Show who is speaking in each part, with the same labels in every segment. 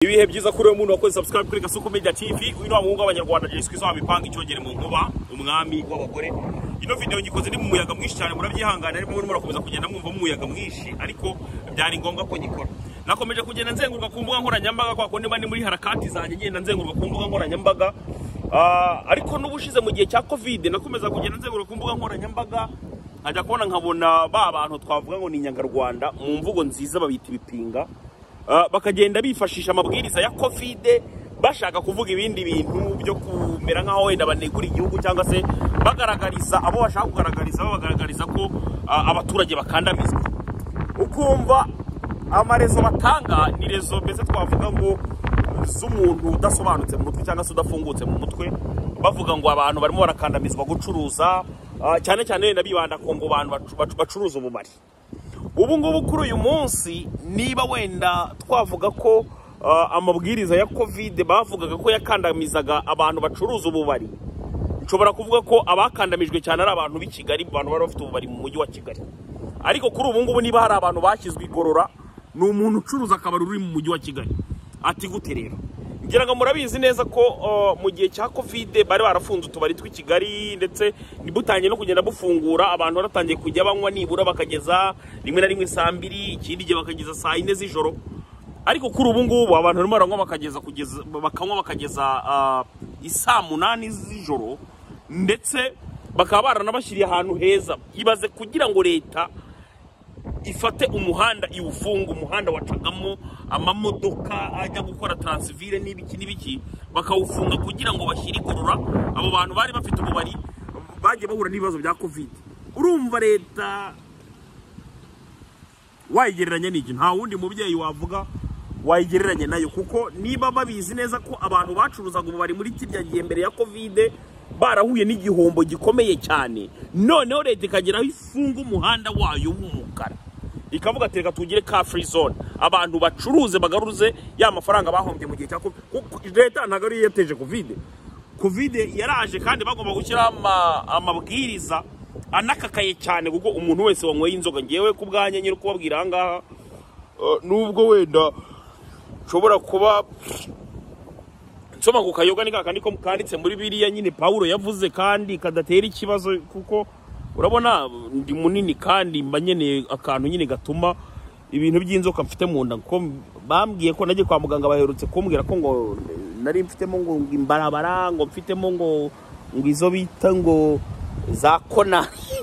Speaker 1: ibihe byiza kuri uwo muntu wakoze subscribe kuri Gasuku Media TV uyu ni wa muhungu w'abanyarwanda Jesco izaba mipanga icyogere mu nkuba umwami w'abagore ino video ngikoze ni mu muyaga mwinshi cyane murabyihangana ariko murimo murakomeza kugenda mwumva mu muyaga mwinshi ariko byari ngombwa ko nyikora nakomeje kugenda nzenguruka ku mbuga nkoranyambaga kwa kundi mba ni muri harakati zanjye ngenda nzenguruka ku mbuga nkoranyambaga Ah, ariko n'ubushize mu gihe cya covid nakomeza kugenda nzenguruka ku mbuga nkoranyambaga nkajya kubona nkabona ba bantu twavuga ngo ni inyangarwanda mu mvugo nziza babita ibipinga Ah, bakagenda bifashisha amabwiriza ya kovide bashaka kuvuga ibindi bintu byo kumera nk'aho wenda banegura igihugu cyangwa se bagaragariza abo bashaka kugaragariza babagaragariza ko ah, abaturage bakandamizwa ukumva amarezo batanga ni rezo mbese twavuga ngo z'umuntu udasobanutse mu mutwe cyangwa se udafungutse mu mutwe bavuga ngo abantu barimo barakandamizwa gucuruza ah, cyane cyane wenda bibanda ku ngo abantu bacu- bacu- bacuruza ubumari ubu ngubu kuri uyu munsi niba wenda twavuga ko ah, amabwiriza ya kovide bavugaga ko yakandamizaga abantu bacuruza ububari nshobora kuvuga ko abakandamijwe cyane ari abantu b'i kigali abantu bari bafite ububari mu mujyi wa kigali ariko kuri ubu ngubu niba hari abantu bashyizwe igorora ni umuntu ucuruza akabari uri mu mujyi wa kigali ati gute rero ngira ngo murabizi neza ko uh, mu gihe cya kovide bari barafunze utubari tw'i kigali ndetse butangiye no kugenda bufungura abantu baratangiye kujya banywa nibura bakageza rimwe na rimwe saa mbiri ikindi gihe bakageza saa yine z'ijoro ariko kuri ubu ngubu abantu barimo baranywa bakageza kugeza bakanywa bakageza ah, isaa munani z'ijoro ndetse bakaba baranabashyiriye ahantu heza ibaze kugira ngo leta ifate umuhanda iwufunga umuhanda wacagamo amamodoka ajya gukora taransivire n'ibiki n'ibiki bakawufunga kugira ngo bashyire igorora abo bantu bari bafite ububari bagiye bahura n'ibibazo bya kovide urumva leta wayigereranya n'igi nta wundi mubyeyi wavuga wayigereranya nayo kuko niba babizi neza ko abantu bacuruzaga ububari muri kirya gihe mbere ya kovide barahuye n'igihombo gikomeye cyane noneho leta ikageraho ifunga umuhanda wayo w'umukara ikavuga ati reka tugire ka free zone abantu bacuruze bagaruze ya mafaranga bahombye mu gihe cya covid kuko leta ntabwo ariyo yateje kovide kovide yaraje kandi bagomba gushyiraho ama- amabwiriza anakakaye cyane kuko umuntu wese wanyweye inzoga ngewe ku bwanjye nyiri kubabwira aha ngaha eh, nubwo wenda nshobora kuba nsoma ku kayoga ni kakandi ko kanditse muri biriya nyine pawulo yavuze kandi kadatera ikibazo kuko urabona ndi munini kandi mba nkeneye akantu nyine gatuma ibintu by'inzoka mfite mu nda kuko bambwiye ko najye kwa muganga baherutse kumbwira ko ngo nari mfitemo ngo imbarabara ngo mfitemo ngo ngo izo bita ngo za konari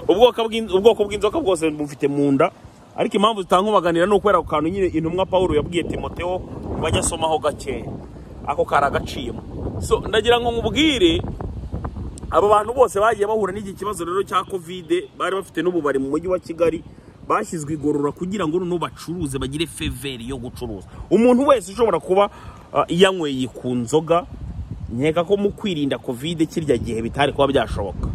Speaker 1: ubwoko bw'in- ubwoko bw'inzoka bwose bufite mu nda ariko impamvu zitankubaganira ni ukubera ako kantu nyine intumwa paul yabwiye timoteo bajya asomaho gakeya ako kari agaciyemo so ndagira ngo nkubwire abo bantu bose bagiye bahura n'iki kibazo rero cya kovide bari bafite n'ububari mu mujyi wa kigali bashyizwe igorora kugira ngo noneho bacuruze bagire feveri yo gucuruza umuntu wese ushobora kuba ah, yanyweye ku nzoga nkeka ko mu kwirinda kovide kirya gihe bitari kuba byashoboka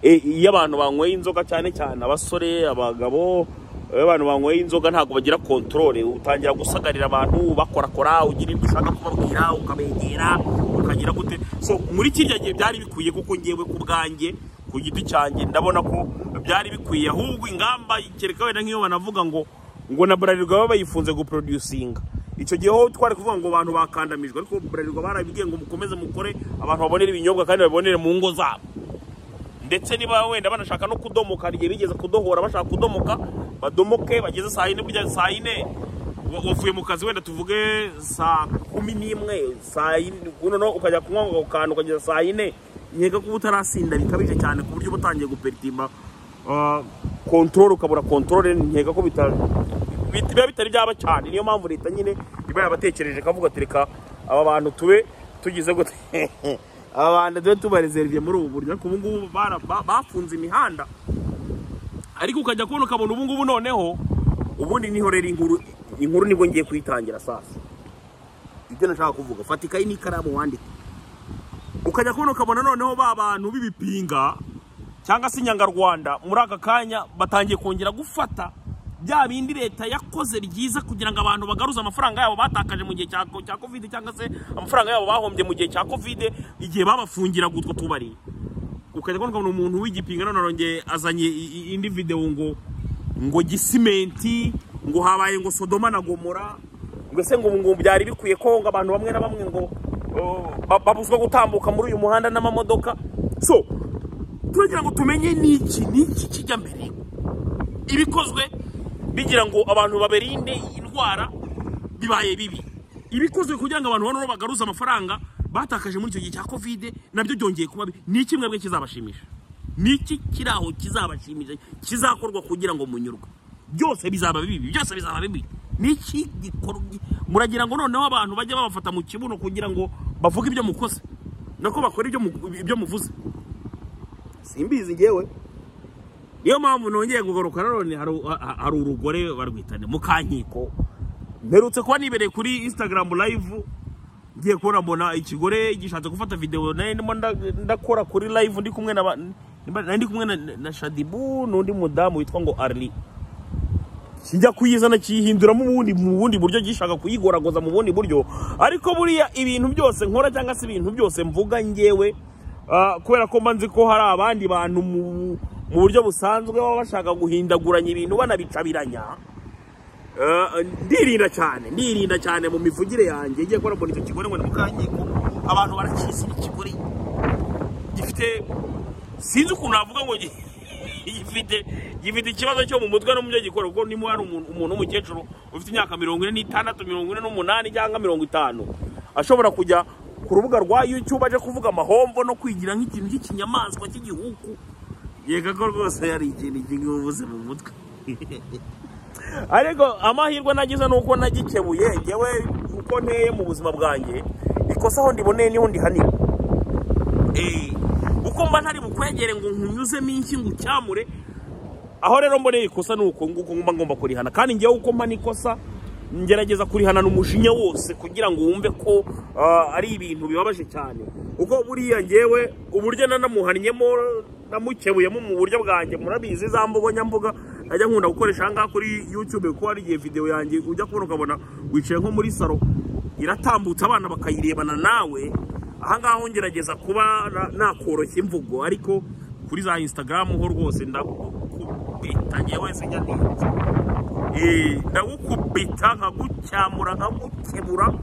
Speaker 1: E, iyo abantu banyweye inzoga cyane cyane abasore abagabo iyo abantu banyweye inzoga ntabwo bagira kontorore utangira gusagarira abantu bakorakora ugira ibyo ushaka kubabwira ukabegera ukagira gute so muri kiriya gihe byari bikwiye kuko ngewe ku bwanjye ku giti cyanjye ndabona ko byari bikwiye ahubwo ingamba kereka wenda nk'iyo banavuga ngo ngo na burarirwa baba bayifunze guproducinga icyo gihe ho twari kuvuga ngo abantu bakandamijwe ariko burarirwa barabibwiye ngo mukomeze mukore abantu babonere ibinyobwa kandi babibonere mu ngo zabo ndetse niba wenda banashaka no kudomoka igihe bigeze kudohora bashaka kudomoka badomoke bageze saa yine burya saa yine wa- wavuye mu kazi wenda tuvuge saa kumi n'imwe saa yine noneho ukajya kunywa ngo kantu ukageza saa yine nkeka kuba utarasinda bikabije cyane ku buryo uba utangiye guperitima kontorore ukabura kontorore nkeka ko bita- bit- biba bitari byaba cyane niyo mpamvu leta nyine iba yabatekereje ikavuga ati reka aba bantu tube tugize gute aba bantu tube tubareserviye muri ubu buryo ariko ubu ngubu bara- ba- bafunze imihanda ariko ukajya kubona ukabona ubu ngubu noneho ubundi niho rero inkuru inkuru nibwo ngiye kuyitangira sasa ibyo nashaka kuvuga fata ikayi n'ikaramu wandike ukajya kubona ukabona noneho ba bantu b'ibipinga cyangwa se inyangarwanda muri aka kanya batangiye kongera gufata bya bindi leta yakoze byiza kugira ngo abantu bagaruze amafaranga yabo batakaje mu gihe cya cya covid cyangwa se amafaranga yabo bahombye mu gihe cya covid igihe babafungiraga utwo tubari ukajya kubona ukabona umuntu w'igipinga none arongeye azanye i- i- indi video ngo ngo gisimenti ngo habaye ngo sodoma na gomora mbese ngo ngo byari bikwiye ko ngo abantu bamwe na bamwe ngo oh, ba- babuzwa gutambuka muri uyu muhanda n'amamodoka so turagira ngo tumenye n'iki n'iki kijya mbere ibikozwe bigira ngo abantu baberinde indwara bibaye bibi ibikozwe kugira ngo abantu banone bagaruze amafaranga batakaje muri icyo gihe cya kovide nabyo byongeye kuba bibi. ni iki mwebwe kizabashimisha ni iki kiri aho kizabashimisha kizakorwa kugira ngo munyurwe byose bizaba bibi byose bizaba bibi ni iki gikorwa muragira ngo noneho abantu bajye babafata mu kibuno kugira ngo bavuge ibyo mukoze nako bakora ibyo mu- ibyo muvuze simbizi ngewe niyo mpamvu nongeye kugaruka nanone hari- ha- hari urugore barwitane mukankiko mperutse kuba nibereye kuri instagram live ngiye kubona mbona ikigore gishatse gufata videwo nari ndimo nda- ndakora kuri live ndi kumwe na ba- nimba- nari ndi kumwe na- na shadibu n'undi mudamu witwa ngo arli kijya kuyizana kiyihinduramo ubundi mu bundi buryo gishaka kuyigoragoza mu bundi buryo ariko buriya ibintu byose nkora cyangwa se ibintu byose mvuga ngewe ah, kubera ko mba nzi ko hari abandi bantu mu mu buryo busanzwe baba bashaka guhindaguranya ibintu banabicabiranya Eh, ndirinda cyane ndirinda cyane mu mivugire yanjye ngiye kubona mbona icyo kigore ngo ni mukanyiko abantu baracyisira ikigore gifite sinzi ukuntu navuga ngo gi- gifite gifite ikibazo cyo mu mutwe no mu byo gikora kuko niba hari umuntu umuntu w'umukecuru ufite imyaka mirongo ine n'itandatu mirongo ine n'umunani cyangwa mirongo itanu ashobora kujya ku rubuga rwa youtube aje kuvuga amahombo no kwigira nk'ikintu cy'ikinyamaswa cy'igihuku yega ko rwose yari ikintu cy'ubuvuzi mu mutwe ariko amahirwe nagize ni uko nagikebuye ngewe uko nteye mu buzima bwanjye ikosa aho ndiboneye niho ndihanira Eh, uko mba ntari bukwegere ngo nkunyuzemo iki ngo ucyamure aho rero mboneye ikosa ni uko nguko mba ngomba kurihana kandi ngewe uko mba n'ikosa ngerageza kurihanana umujinya wose kugira ngo wumve ko ah, ari ibintu bibabaje cyane kuko buriya ngewe uburyo nanamuhannyemo namukebuyemo mu buryo bwanjye murabizi za mbugo nyambuga najya nkunda gukoresha aha ngaha kuri youtube kuko hari igihe videwo yanjye ujya kubona ukabona wicaye nko muri saro iratambutse abana bakayirebana nawe ahangaha ho ngerageza kuba na- nakoroshya imvugo ariko kuri za instagram ho rwose ndagukubita ngewe sinjya ntinze Eh, ndagukubita nkagucyamura nkagukebura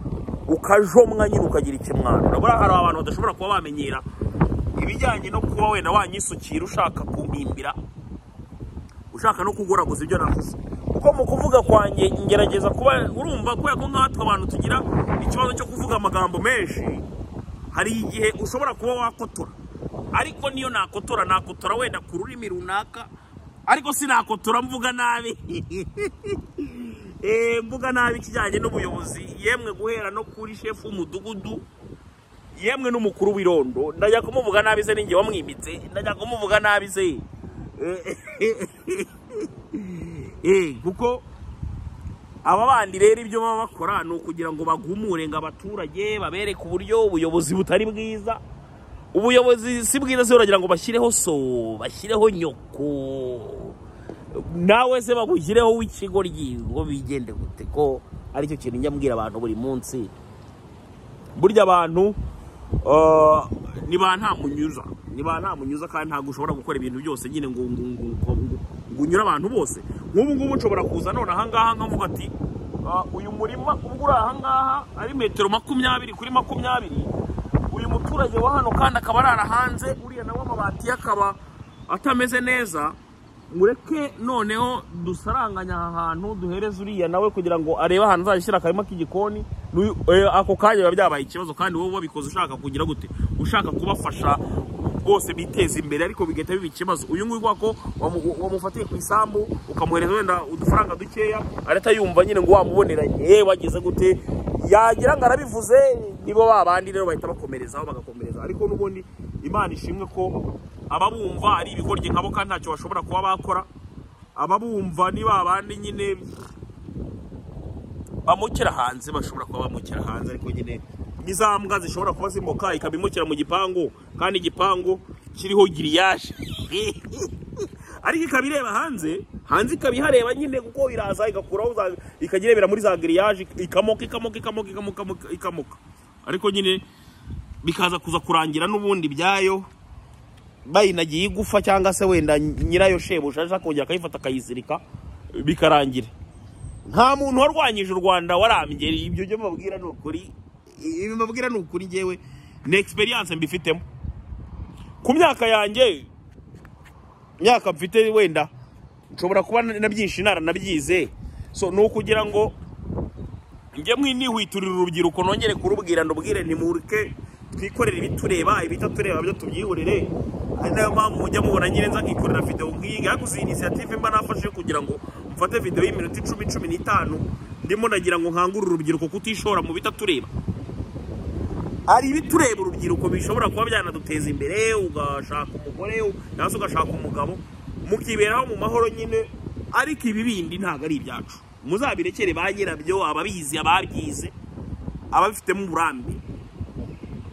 Speaker 1: ukajomwa nyine ukagira ikimwaro urabona hari abantu badashobora kuba bamenyera ibijyanye no kuba wenda wanyisukira ushaka kumpimbira ushaka no kugoraguza ibyo navuze kuko mu kuvuga kwanjye ngerageza kuba urumva kubera ko nkatwe abantu tugira ikibazo cyo kuvuga amagambo menshi hari igihe ushobora kuba wakotora ariko niyo nakotora nakotora wenda ku rurimi runaka ariko sinakotora mvuga nabi Eh, mvuga nabi ikijyanye n'ubuyobozi yemwe guhera no kuri shefu w'umudugudu yemwe n'umukuru w'irondo ndajya kumuvuga nabi se ninjye wamwimitse ndajya kumuvuga nabi se Eh, kuko aba bandi rero ibyo baba bakora ni ukugira ngo bagumure ngo abaturage babereke uburyo ubuyobozi butari bwiza ubuyobozi si bwiza se uragira ngo bashyireho so bashyireho nyoko nawe se bagushyireho w'ikigoryi ngo bigende gute ko aricyo kintu njya mbwira abantu buri munsi burya abantu ah, ni ba nta munyuza ni ba nta munyuza kandi ntabwo ushobora gukora ibintu byose nyine ngo ngo- ngo- ngo- ngo- ngo unyure abantu bose nk'ubu ngubu nshobora kuza none ahangaha nkavuga ati ah, uyu murima ubwo uri ahangaha ari metero makumyabiri kuri makumyabiri uyu muturage wa hano kandi akaba arara hanze uriya nawe amabati ye akaba atameze neza mureke noneho dusaranganya aha hantu duhereze uriya nawe kugira ngo arebe ahantu azashyira akarima k'igikoni n'uyu- eh, ako kanya biba byabaye ikibazo kandi wowe wabikoze ushaka kugira gute ushaka kubafasha bose biteza imbere ariko bigahita biba ikibazo uyu nguyu ubona ko wamu- wamufatiye ku isambu ukamuhereza wenda udufaranga dukeya arahita yumva nyine ngo wamubonera eee wagize gute yagira ngo arabivuze nibo ba bandi rero bahita bakomerezaho bagakomereza ariko n'ubundi imana ishimwe ko ababumva ari ibigoryi nkabo kandi ntacyo bashobora kuba bakora ababumva ni ba bandi nyine bamukira hanze bashobora kuba bamukira hanze ariko nyine n'iza mbwa zishobora kuba zimoka ikaba imukira mu gipangu kandi igipangu kiriho giriyaje ariko ikaba ireba hanze hanze ikaba ihareba nyine kuko iraza igakuraho za- ikajya irebera muri za giriyaje ikamoka ikamoka ikamoka ikamoka ikamoka ariko nyine bikaza kuza kurangira n'ubundi ibyayo bayinagiye igufa cyangwa se wenda nyirayo shebuja aza kongera akayifata akayizirika bikarangira nta muntu warwanyije u rwanda warambye ibyo byo mbabwira ni ukuri ibyo mbabwira ni ukuri ngewe ni egisperiyanse mbifitemo ku myaka yanjye imyaka mfite wenda nshobora kuba nabyinshi naranabyize so ni ukugira ngo njye mwinihwiturira urubyiruko nongere kurubwira ndubwire ntimureke twikorere ibitureba ibitatureba byo tubyihurire ari nayo mpamvu mujya mubona nyine nzakikorera videwo nk'iyi ngiyi ariko izi inisiyative mba nafashe kugira ngo mfate videwo y'iminota icumi cumi n'itanu ndimo nagira ngo nkangure urubyiruko kutishora mu bitatureba hari ibitureba urubyiruko bishobora kuba byanaduteza imbere ugashaka umugore cyangwa se ugashaka umugabo mukiberaho mu mahoro nyine ariko ibi bindi ntabwo ari ibyacu muzabirekere ba nyirabyo ababizi ababyize ababifitemo uburambe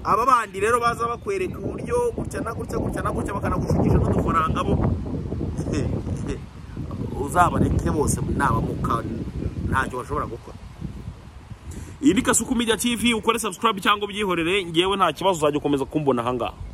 Speaker 1: aba bandi rero baza bakwereka uburyo gutya na gutya gutya na gutya bakanagushukisha n'udufaranga bo uzabareke bose nabamuka ntacyo bashobora gukora iyi ni kasuku media tv ukore subscribe cyangwa ubyihorere ngewe nta kibazo uzajya ukomeza kumbona ahangaha